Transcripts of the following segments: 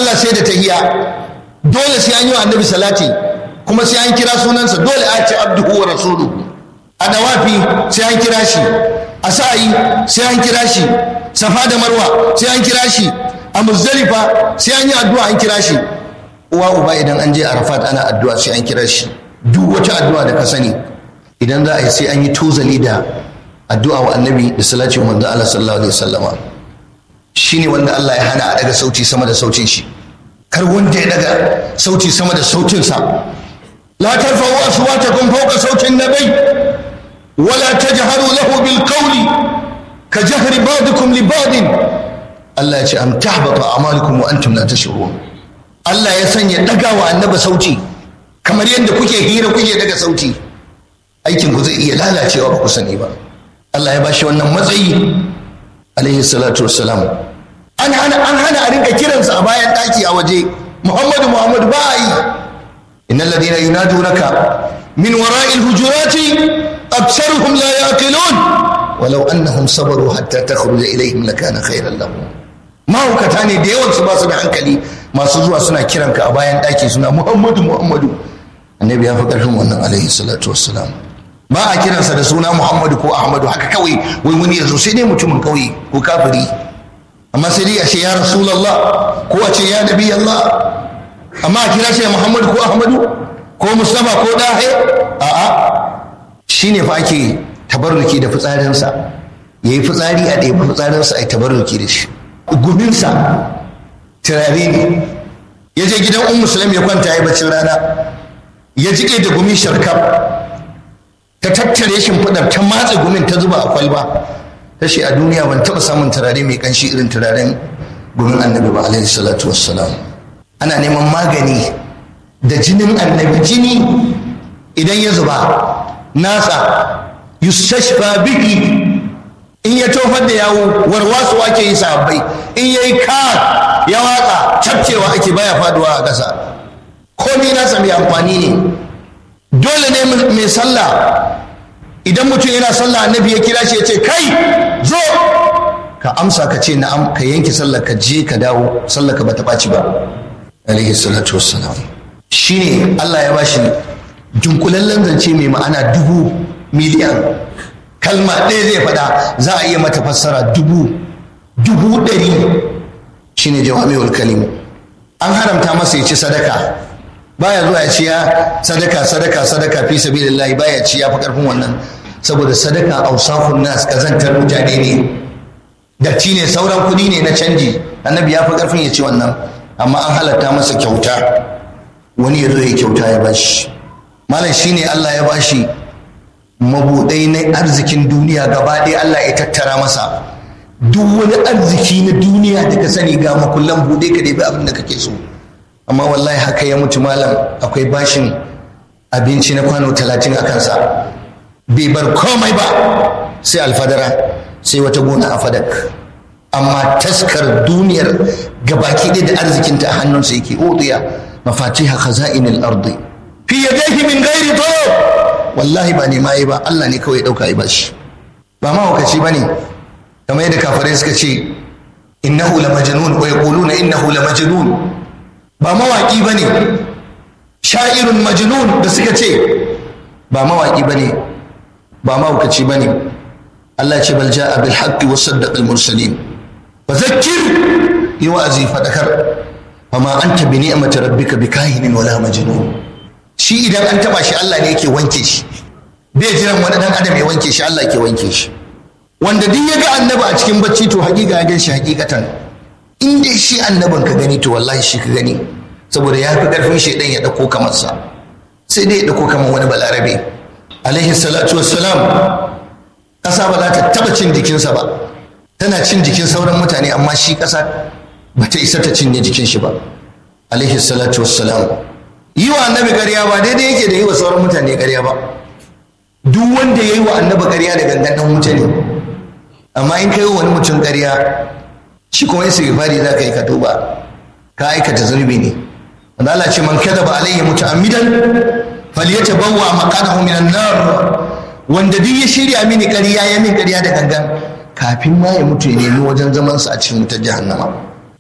sallah sai da tahiya dole sai an yi wa annabi salati kuma sai an kira sunansa dole a ce abduhu wa rasuluhu a dawafi sai an kira shi a sa'ayi sai an kira shi safa da marwa sai an kira shi a muzdalifa sai an yi addu'a an kira shi uwa uba idan an je arafat ana addu'a sai an kira shi duk wata addu'a da ka sani idan za a yi sai an yi tozali da addu'a wa annabi da salati manzo Allah sallallahu alaihi wasallama shine wanda Allah ya hana a daga sauti sama da sautin shi kar wanda ya daga sauti sama da sautin sa la tarfa'u aswatakum fawqa sautin nabiy wala tajharu lahu bil qawli ka jahri ba'dikum li ba'din Allah ya ce am tahbata a'malukum wa antum la tashurun Allah ya sanya daga wa annabi sauti kamar yadda kuke hira kuke daga sauti aikin ku zai iya lalacewa ba ku sani ba Allah ya bashi wannan matsayi alaihi salatu wassalam an hana an hana a rinka kiransa a bayan daki a waje Muhammadu Muhammadu ba a yi innal ladina yunadunaka min wara'il hujurati aktsaruhum la yaqilun walau annahum sabaru hatta takhruja ilaihim lakana khairan lahum mahaukata ne da yawan su ba su da hankali masu zuwa suna kiranka a bayan daki suna Muhammadu Muhammadu annabi ya fi karfin wannan alaihi salatu wassalam ba a kiransa da suna Muhammadu ko Ahmadu haka kawai wai wani ya zo sai dai mutumin kauye ko kafiri amma sai dai a ce ya Rasulallah ko a ce ya Nabi Allah amma a kira shi Muhammadu ko Ahmadu ko Mustafa ko Dahe a'a shine fa ake tabarruki da fitsarinsa yayi fitsari a ɗaya fitsarinsa a yi tabarruki da shi guminsa turare ne ya je gidan un musulmi ya kwanta ya bacin rana ya jike da gumin sharkaf ta tattare shimfiɗar ta matse gumin ta zuba a kwalba ta ce a duniya ban taɓa samun turare mai ƙanshi irin turaren gumin annabi ba alaihi salatu wassalam ana neman magani da jinin annabi jini idan ya zuba nasa yustashfa biki in ya tofar da yawo warwasu ake yi sahabbai in ya yi ka ya watsa cafcewa ake baya faduwa a ƙasa komai nasa mai amfani ne dole ne mai sallah idan mutum yana sallah annabi ya kira shi ya ce kai zo ka amsa ka ce na'am ka yanke sallah ka je ka dawo sallah ka bata ɓaci ba alaihi salatu wassalam shine Allah ya bashi dunkulallen zance mai ma'ana dubu miliyan kalma ɗaya zai faɗa za a iya mata fassara dubu dubu ɗari shine jawami'ul kalimu an haramta masa ya ci sadaka baya zuwa ya ci ya sadaka sadaka sadaka fi sabilillahi baya ci ya fi karfin wannan saboda sadaka ausafun nas kazantar mutane ne datti ne sauran kuɗi ne na canji annabi ya fi karfin ya ci wannan amma an halatta masa kyauta wani ya zo ya kyauta ya bashi malam shine Allah ya bashi mabudai na arzikin duniya gaba ɗaya Allah ya tattara masa duk wani arziki na duniya da ka sani ga makullan buɗe ka ɗebi abin da kake so amma wallahi haka ya mutu malam akwai bashin abinci na kwano talatin a kansa bai bar komai ba sai alfadara sai wata gona a fadak amma taskar duniyar gabaki ɗaya da arzikinta a hannunsa yake udiya mafatiha khaza'inil ardi fi yadayhi min ghairi talab wallahi ba nema yi ba Allah ne kawai ya dauka yi bashi ba mahaukaci ba ne kamar yadda kafirai suka ce innahu la majnun wa yaquluna innahu la majnun ba mawaki ba ne sha'irun majnun da suka ce ba mawaki ba ne ba mahaukaci ba ne Allah ce bal ja'a bil haqqi wa saddaqa al mursalin fa zakkir yi wa'azi fadakar fama anta bi ni'mati rabbika bikahinin wala majnun shi idan an taba shi Allah ne yake wanke shi bai jiran wani dan adam ya wanke shi Allah ke wanke shi wanda duk ya ga annabi a cikin bacci to hakika ya gan shi hakikatan in dai shi annabin ka gani to wallahi shi ka gani saboda ya fi karfin shaidan ya dauko kamar sa sai dai ya dauko kamar wani balarabe alaihi salatu wassalam kasa ba za ta taba cin jikinsa ba tana cin jikin sauran mutane amma shi kasa ba ta isa ta cinye jikin shi ba alaihi salatu wassalam yi wa annabi ƙarya ba daidai yake da yi wa sauran mutane ƙarya ba duk wanda ya yi wa annabi ƙarya da gangan ɗan wuta ne amma in ka yi wa wani mutum ƙarya shi kuma ya sai fari za ka yi ka tuba ka aikata zunubi ne wanda Allah ce man kadaba alayhi muta'ammidan falyatabawwa maqadahu minan nar wanda duk ya shirya mini ƙarya ya min ƙarya da gangan kafin ma ya mutu ya nemi wajen zamansa a cikin wutar jahannama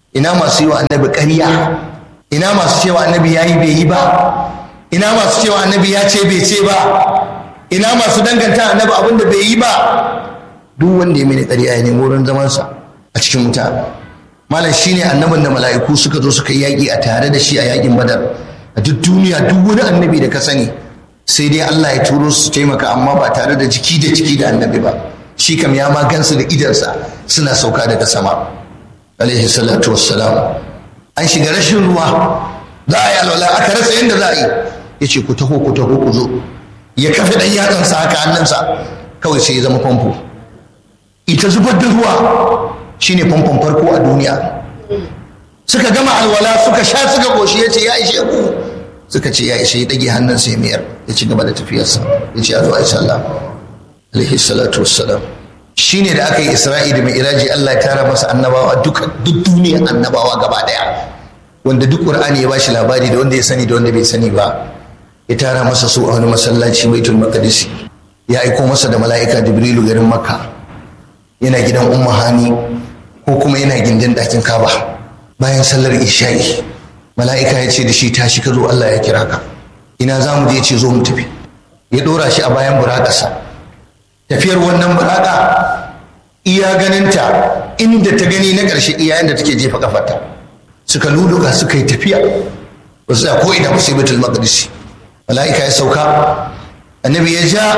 ina masu yi wa annabi ƙarya ina masu cewa annabi ya yi bai yi ba ina masu cewa annabi ya ce bai ce ba ina masu danganta annabi abin da bai yi ba duk wanda ya mini ƙarya ya nemi wurin zamansa a cikin wuta malam shine annabin da mala'iku suka zo suka yi yaƙi a tare da shi a yaƙin badar a duk duniya duk wani annabi da ka sani sai dai Allah ya turo su taimaka amma ba tare da jiki da jiki da annabi ba shi kam ya ma gansu da idansa suna sauka daga sama alaihi salatu wassalam an shiga rashin ruwa za a yi alwala aka rasa yadda za a yi ya ce ku taho ku taho ku zo ya kafe ɗan yatsansa haka hannunsa kawai sai ya zama famfo ita zubar da ruwa shine famfon farko a duniya suka gama alwala suka sha suka koshi ya ce ya ishe ku suka ce ya ishe ya ɗage hannunsa ya mayar ya ci gaba da tafiyarsa ya ce a zo a yi sallah alaihi salatu wassalam shine da aka yi isra'i da mi'raji Allah ya tara masa annabawa duka duk duniyar annabawa gaba daya wanda duk qur'ani ya bashi labari da wanda ya sani da wanda bai sani ba ya tara masa su a wani masallaci baitul maqdis ya aiko masa da mala'ika jibrilu garin makka yana gidan umma hani ko kuma yana gindin ɗakin kaba bayan sallar isha'i mala'ika ya ce da shi tashi ka zo Allah ya kira ka ina za mu je ce zo mu tafi ya ɗora shi a bayan buraƙasa tafiyar wannan buraka iya ganinta inda ta gani na ƙarshe iya yadda take jefa kafarta suka luluka suka yi tafiya ba su ko ina ba sai baitul maqdis mala'ika ya sauka annabi ya ja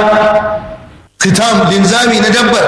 fitam linzami na dabbar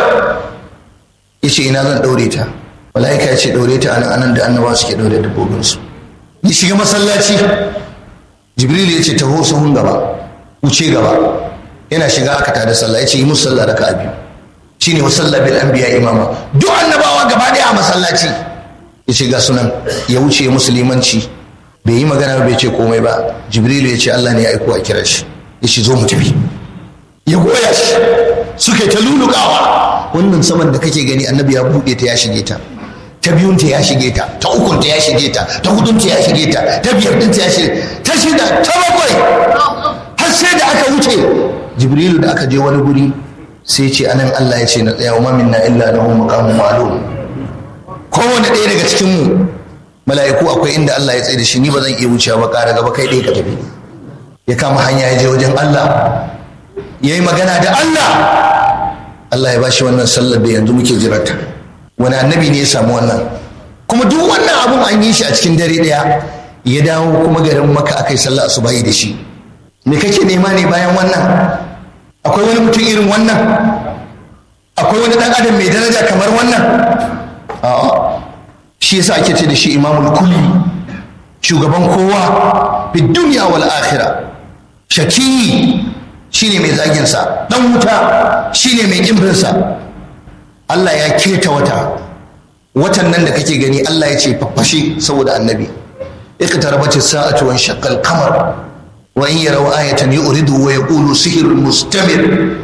ya ce ina zan ɗaure ta mala'ika ya ce ɗaure ta anan anan da annabawa suke ɗaure dabbobinsu ya shiga masallaci jibril ya ce taho sahun gaba wuce gaba yana shiga aka tada sallah ya ce yi musu sallah raka'a biyu shine wa sallah bil anbiya imama duk annabawa gaba daya a masallaci ya ce ga sunan ya wuce musulmanci bai yi magana bai ce komai ba jibrilu ya ce Allah ne ya aiko a kira shi ya ce zo mu tafi ya goya shi suka ta lulukawa wannan saman da kake gani annabi ya buɗe ta ya shige ta ta biyun ta ya shige ta ta ukun ta ya shige ta ta hudun ta ya shige ta ta biyar din ta ya shige ta shida ta bakwai har sai da aka wuce jibrilu da aka je wani guri sai ce anan Allah ya ce na tsaya wa minna illa lahu maqamun ma'lum kowane ɗaya daga cikin mu mala'iku akwai inda Allah ya tsaye da shi ni ba zan iya wucewa ba ƙara gaba kai ɗaya ka tafi ya kama hanya ya je wajen Allah ya yi magana da Allah Allah ya bashi wannan sallar da yanzu muke jirata wani annabi ne ya samu wannan kuma duk wannan abun an yi shi a cikin dare ɗaya ya dawo kuma garin maka aka yi sallah asubahi da shi me kake nema ne bayan wannan akwai wani mutum irin wannan akwai wani dan adam mai daraja kamar wannan a'a shi yasa ake ce da shi imamul kulli shugaban kowa fi duniya wal akhirah shaki shine mai zagin sa dan wuta shine mai kimbin sa Allah ya keta wata watan nan da kake gani Allah ya ce faffashe saboda annabi iqtarabat as-sa'atu wa shaqqa al-qamar وإن يروا آية يؤردوا ويقولوا سحر مستمر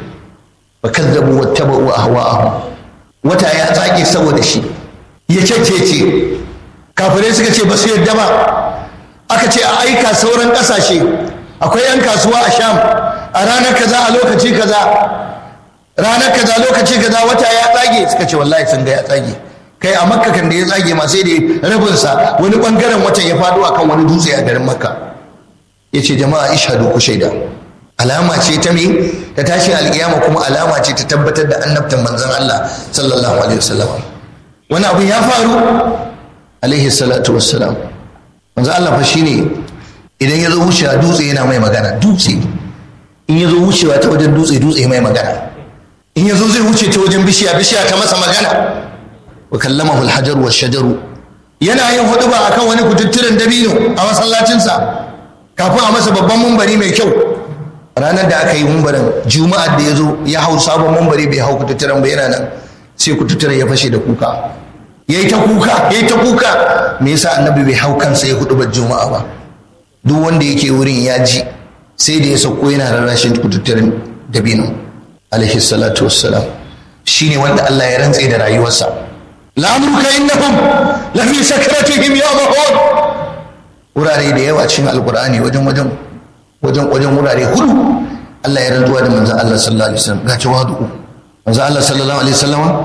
فكذبوا واتبعوا أهواءهم wata ya tsage saboda shi ya ce kafirai suka ce ba su yadda ba aka ce a aika sauran ƙasashe akwai 'yan kasuwa a sham a ranar kaza a lokaci kaza ranar kaza lokaci kaza wata ya tsage suka ce wallahi sun ga ya tsage kai a makka kan da ya tsage ma sai da rabinsa wani bangaren watan ya faɗo akan wani dutse a garin makka ya ce jama'a ishadu ku shaida alama ce ta me ta tashin alkiyama kuma alama ce ta tabbatar da annabtan manzon Allah sallallahu alaihi wasallam wani abu ya faru alaihi salatu wassalam manzon Allah fa shine idan ya zo wucewa dutse yana mai magana dutse in ya zo wucewa ta wajen dutse dutse mai magana in ya zo zai wuce ta wajen bishiya bishiya ta masa magana wa kallamahu alhajar wa shajaru yana yin huduba akan wani kututturen dabino a masallacinsa kafin a masa babban mumbari mai kyau ranar da aka yi mumbarin juma'ar da ya zo ya hau sabon mumbari bai hau kututturen ba yana nan sai kututturen ya fashe da kuka ya yi ta kuka ya yi ta kuka me yasa annabi bai hau kansa ya hudu juma'a ba duk wanda yake wurin ya ji sai da ya sauko yana rarrashin kututturen dabino alaihi salatu wassalam shine wanda Allah ya rantse da rayuwarsa la'amruka innahum lafi sakratihim ya mahud wurare da yawa cikin alkur'ani wajen wajen wajen wajen wurare hudu Allah ya rantsuwa da manzon Allah sallallahu alaihi wasallam ga tawadu manzon Allah sallallahu alaihi wasallam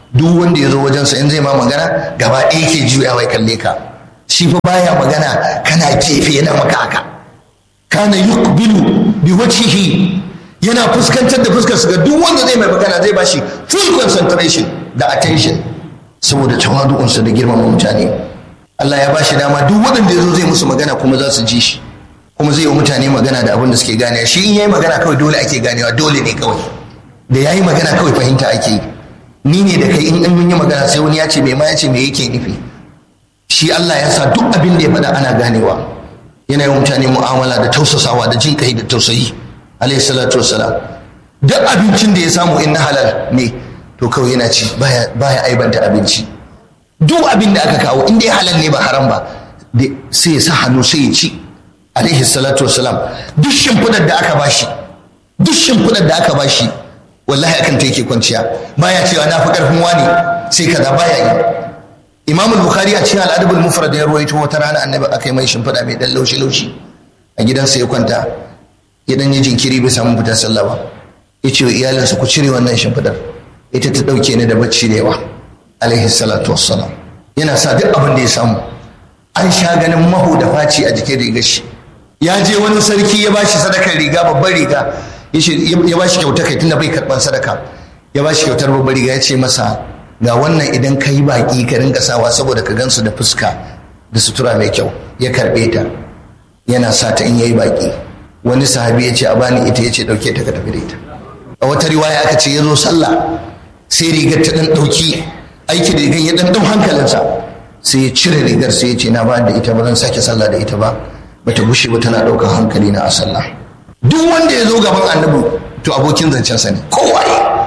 duk wanda ya zo wajensa in zai ma magana gaba ɗaya ke juyawa kalle ka shi fa baya magana kana gefe yana maka haka kana yuqbilu bi wajhihi yana fuskantar da fuskar ga duk wanda zai mai magana zai bashi full concentration da attention saboda tawadu'unsa da girmama mutane Allah ya bashi dama duk waɗanda ya zo zai musu magana kuma za su ji shi kuma zai yi mutane magana da abin da suke ganewa shi in yayi magana kawai dole ake ganewa dole ne kawai da yayi magana kawai fahimta ake yi ni ne da kai in an yi magana sai wani ya ce me ma ya ce me yake nufi shi Allah ya sa duk abin da ya faɗa ana ganewa yana yi mutane mu'amala da tausasawa da jin kai da tausayi alayhi salatu wassalam duk abincin da ya samu in na halal ne to kawai yana ci baya baya aibanta abinci duk abin da aka kawo in dai halal ne ba haram ba sai ya sa hannu sai ya ci alaihi salatu wassalam duk shimfidar da aka bashi duk shimfidar da aka bashi wallahi akan ta yake kwanciya baya cewa na fi karfin wani sai kaza baya yi imam bukhari a cikin al'adabul mufrad ya ruwaito wata rana annabi aka yi mai shimfida mai dan laushi laushi a gidansa ya kwanta ya dan yi jinkiri bai samu fita sallah ba ya ce wa iyalinsa ku cire wannan shimfidar ita ta dauke ni da bacci da yawa alaihi salatu wassalam yana sa duk abin da ya samu an sha ganin maho da faci a jikin rigar shi ya je wani sarki ya bashi sadakar riga babbar riga ya bashi kyauta kai tunda bai karban sadaka ya bashi kyautar babbar riga ya ce masa ga wannan idan ka yi baki ka rinka sawa saboda ka gansu da fuska da sutura mai kyau ya karbe ta yana sa ta in yayi baki wani sahabi ya ce a bani ita ya ce dauke ta ka tafi da ita a wata riwaya aka ce ya zo sallah sai rigar ta dan dauki aiki da rigar ya dan dau hankalinsa sai ya cire rigar sai ya ce na ba da ita ba zan sake sallah da ita ba bata bushe ba tana ɗaukar hankali na a sallah duk wanda ya zo gaban annabi to abokin zancensa ne kowa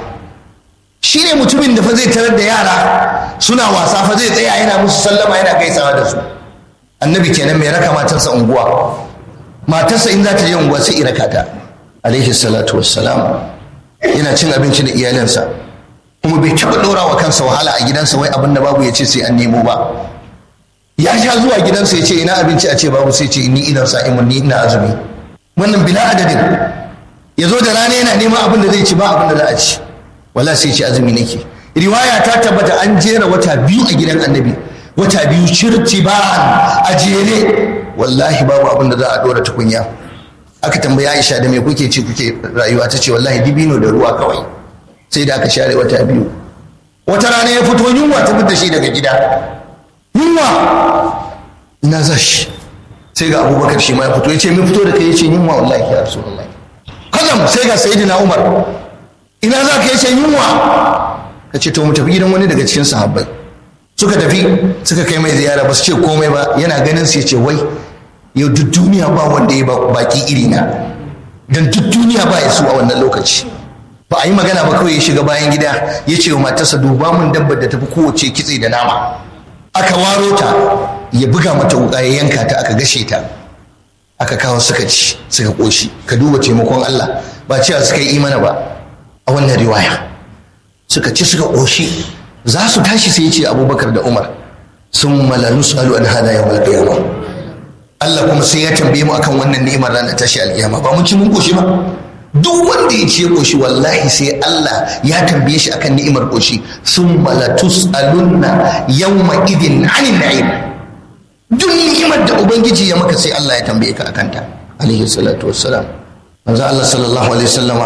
shi ne mutumin da fa zai tarar da yara suna wasa fa zai tsaya yana musu sallama yana gaisawa da su annabi kenan mai raka matarsa unguwa matarsa in za ta je unguwa sai iraka ta alaihi salatu wassalam yana cin abinci da iyalinsa kuma bai taɓa ɗora wa kansa wahala a gidansa wai abin da babu ya ce sai an nemo ba ya sha zuwa gidansa ya ce ina abinci a ce babu sai ce ni idan sa'imun ni ina azumi wannan bila adadin ya zo da rana yana neman abin da zai ci ba abin da za a ci wala sai ce azumi nake riwaya ta tabbata an jera wata biyu a gidan annabi wata biyu cirti ba a jere wallahi babu abin da za a dora tukunya aka tambaya Aisha da me kuke ci kuke rayuwa ta ce wallahi dibino da ruwa kawai sai da aka share wata biyu wata rana ya fito yunwa ta fitar shi daga gida yunwa ina za shi sai ga abubakar shi ma ya fito ya ce min fito da kai ya ce yunwa wallahi ya rasu wallahi kazam sai ga sayyidina umar ina za ka yace yunwa ka ce to mu tafi gidan wani daga cikin sahabbai suka tafi suka kai mai ziyara ba su ce komai ba yana ganin su ya ce wai yau duk duniya ba wanda ya baki iri na dan duk duniya ba ya su a wannan lokaci ba a yi magana ba kawai ya shiga bayan gida ya ce wa matarsa duba mun dabbar da tafi kowace kitse da nama aka waro ta ya buga mata wuka ya yanka ta aka gashe ta aka kawo suka ci suka koshi ka duba taimakon Allah ba cewa suka yi imana ba a wannan riwaya suka ci suka koshi za su tashi sai ce abubakar da umar sun mala nus'alu an hada yawmal qiyamah Allah kuma sai ya tambaye mu akan wannan ni'imar ranar tashi alkiyama ba mun ci mun koshi ba duk wanda ya ce koshi wallahi sai Allah ya tambaye shi akan ni'imar koshi sun mala tus'alunna yawma idin anin na'im duk ni'imar da ubangiji ya maka sai Allah ya tambaye ka akan ta alaihi salatu wassalam manzo Allah sallallahu alaihi wasallama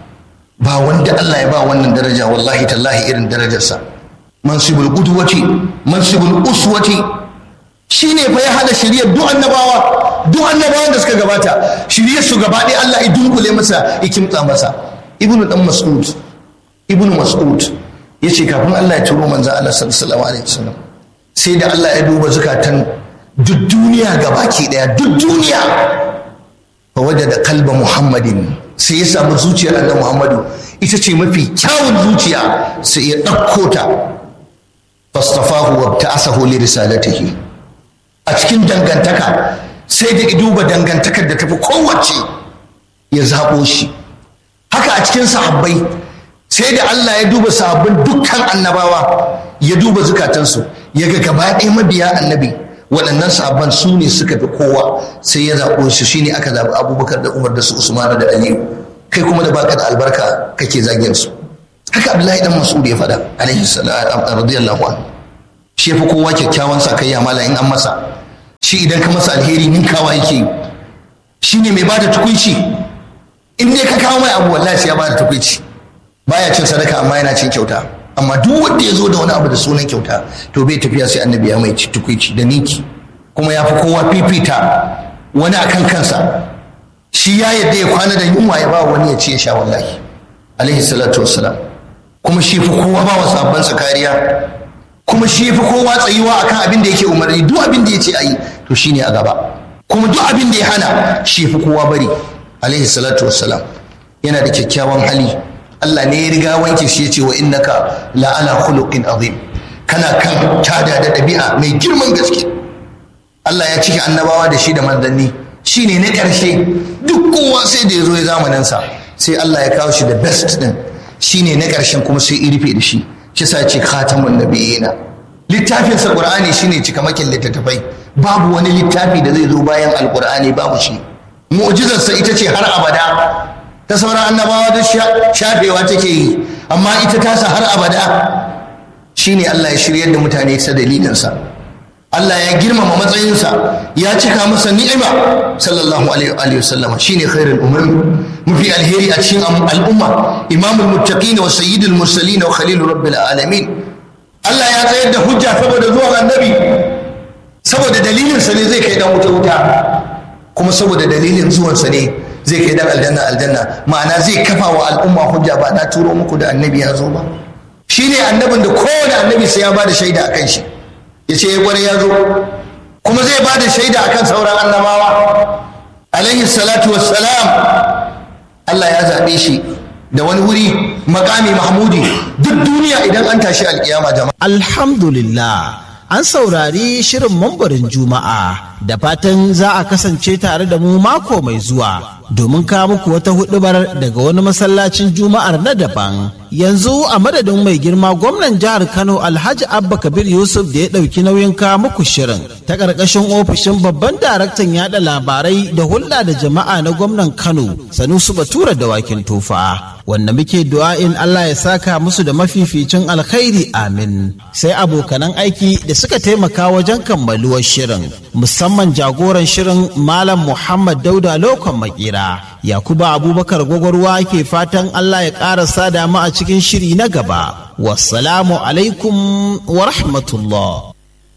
ba wanda Allah ya ba wannan daraja wallahi tallahi irin darajarsa mansibul qudwati mansibul uswati shine fa ya hada shiriyar duk annabawa duk annabawan da suka gabata shiriyar su gaba ɗaya Allah ya dunkule masa ya kimtsa masa ibnu dan mas'ud ibnu mas'ud yace kafin Allah ya turo manzo Allah sallallahu alaihi wasallam sai da Allah ya duba zukatan duk duniya gabaki daya duk duniya fa wajada qalba muhammadin sai ya samu zuciyar annabi muhammadu ita ce mafi kyawun zuciya sai ya ɗauko ta fastafahu wa ta'asahu li risalatihi a cikin dangantaka sai da duba dangantakar da tafi kowace ya zaɓo shi haka a cikin sahabbai sai da Allah ya duba sahabbin dukkan annabawa ya duba zukatansu ya ga gaba ɗaya mabiya annabi waɗannan sahabban su ne suka fi kowa sai ya zaɓo su shine aka zaɓi abubakar da umar da su usmanu da aliyu kai kuma da baka da albarka kake zagin su haka abdullahi dan mas'ud ya faɗa alaihi salatu radiyallahu anhu shi fi kowa kyakkyawan sa kai mala in an masa shi idan ka masa alheri ninkawa yake shi ne mai bada tukunci in dai ka kawo mai abu wallahi sai ya bada tukunci baya cin sadaka amma yana cin kyauta amma duk wanda ya zo da wani abu da sunan kyauta to bai tafiya sai annabi ya mai tukunci da ninki kuma ya fi kowa fifita wani akan kansa shi ya yadda ya kwana da yunwa ya ba wani ya ci ya sha wallahi alaihi salatu wassalam kuma shi fi kowa ba wa sabansa kariya kuma shi fi kowa tsayuwa akan abin da yake umarni duk abin da ya ce a yi to shi ne a gaba kuma duk abin da ya hana shi fi kowa bari alaihi salatu wassalam yana da kyakkyawan hali Allah ne ya riga wanke shi ya ce wa innaka la ala khuluqin azim kana kan tada da ɗabi'a mai girman gaske Allah ya cike annabawa da shi da manzanni shi ne na ƙarshe duk kowa sai da ya zo ya zamaninsa sai Allah ya kawo shi da best din shi ne na ƙarshen kuma sai ya rufe da shi shi sa ce khatamun nabiyina littafinsa qur'ani shine cikamakin littattafai babu wani littafi da zai zo bayan alqur'ani babu shi mu'jizarsa ita ce har abada ta sauran annabawa da shafewa take yi amma ita tasa har abada shine Allah ya shiryar da mutane ta dalilinsa Allah ya girmama matsayinsa ya cika masa ni'ima sallallahu alaihi wa sallama shine khairul umam mafi alheri a cikin al'umma imamul muttaqin wa sayyidul mursalin wa khalilur rabbil alamin Allah ya tsayar da hujja saboda zuwan annabi saboda dalilin sa ne zai kai dan wuta wuta kuma saboda dalilin zuwan sa ne zai kai dan aljanna aljanna ma'ana zai kafa wa al'umma hujja ba na turo muku da annabi ya zo ba shine annabin da kowane annabi sai ya bada shaida akan shi ya ce ya gware ya zo kuma zai ba da shaida akan sauran annabawa alaihi salatu wassalam Allah ya zaɓe shi da wani wuri makami mahmudi duk duniya idan an tashi alkiyama jama'a alhamdulillah an saurari shirin mambarin juma'a da fatan za a kasance tare da mu mako mai zuwa domin kawo muku wata hudubar daga wani masallacin juma'ar na daban yanzu a madadin mai girma gwamnan jihar kano alhaji abba kabir yusuf da ya ɗauki nauyin kawo muku shirin ta ƙarƙashin ofishin babban daraktan yada labarai da hulɗa da jama'a na gwamnan kano sanusu batura da wakin tufa wanda muke du'a'in allah ya saka musu da mafificin alkhairi amin sai abokanan aiki da suka taimaka wajen kammaluwar shirin musamman jagoran shirin malam muhammad dauda lokon makera yakuba abubakar gwagwarwa ke fatan allah ya ƙara sada mu a cikin shiri na gaba wassalamu alaikum wa rahmatullah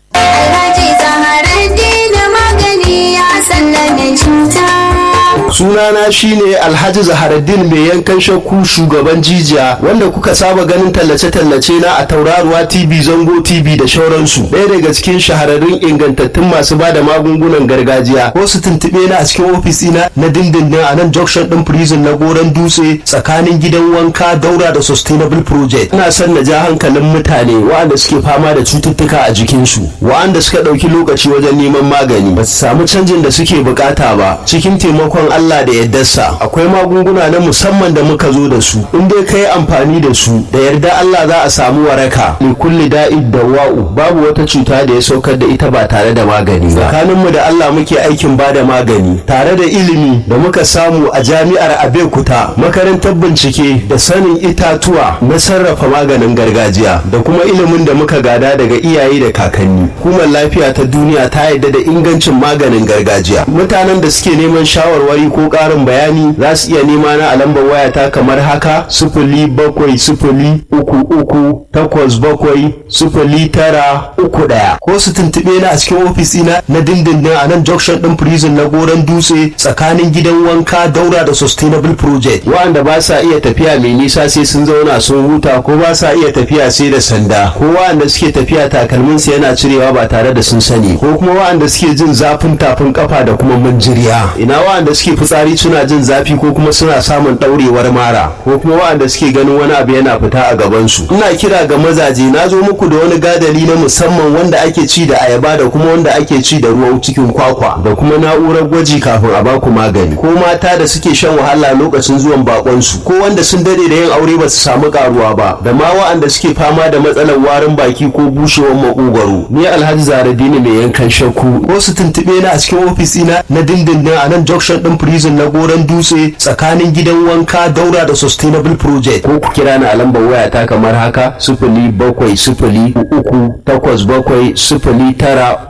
Alhaji Zaharaddin magani ya sallame cuta. sunana shine alhaji zaharaddin mai yankan shakku shugaban jijiya wanda kuka saba ganin tallace-tallace na a tauraruwa tv zango tv da shauransu ɗaya daga cikin shahararrun ingantattun masu ba da magungunan gargajiya ko su tuntuɓe na a cikin ofis ina na dindindin a nan junction ɗin prison na goron dutse tsakanin gidan wanka daura da sustainable project ina son na ja hankalin mutane waɗanda suke fama da cututtuka a jikinsu waɗanda suka ɗauki lokaci wajen neman magani ba su samu canjin da suke bukata ba cikin taimakon Allah da yardarsa akwai magunguna na musamman da muka zo da su in dai kai amfani da su da yarda Allah za a samu waraka li kulli da'id dawa'u babu wata cuta da ya saukar da ita ba tare da magani ba tsakaninmu da Allah muke aikin ba da magani tare da ilimi da muka samu a jami'ar Abeokuta makarantar bincike da sanin itatuwa na sarrafa maganin gargajiya da kuma ilimin da muka gada daga iyaye da kakanni hukumar lafiya ta duniya ta yarda da ingancin maganin gargajiya mutanen da suke neman shawarwari ko ƙarin bayani za su iya nema na a lambar wayata kamar haka sifili bakwai sifili uku uku takwas bakwai sifili tara uku ɗaya ko su tuntuɓe na a cikin ofis ina na dindindin a nan junction ɗin prison na goron dutse tsakanin gidan wanka daura da sustainable project wa'anda ba sa iya tafiya mai nisa sai sun zauna sun huta ko ba sa iya tafiya sai da sanda ko wa'anda suke tafiya takalminsu yana cirewa ba tare da sun sani ko kuma wa'anda suke jin zafin tafin kafa da kuma manjiriya ina wa'anda suke fitsari suna jin zafi ko kuma suna samun ɗaurewar mara ko kuma wa'anda suke ganin wani abu yana fita a gabansu ina kira ga mazaje na zo muku da wani gadali na musamman wanda ake ci da ayaba da kuma wanda ake ci da ruwan cikin kwakwa da kuma na'urar gwaji kafin a baku magani ko mata da suke shan wahala lokacin zuwan bakonsu ko wanda sun dade da yin aure ba su samu karuwa ba da ma wa'anda suke fama da matsalar warin baki ko bushewar makogwaro ni alhaji zaradini mai yankan shakku ko su tuntuɓe na a cikin ofis ina na dindindin a nan junction ɗin prison prison na goron dutse tsakanin gidan wanka daura da sustainable project ko ku kira ni a lambar waya ta kamar haka sifili bakwai sifili uku takwas bakwai sifili tara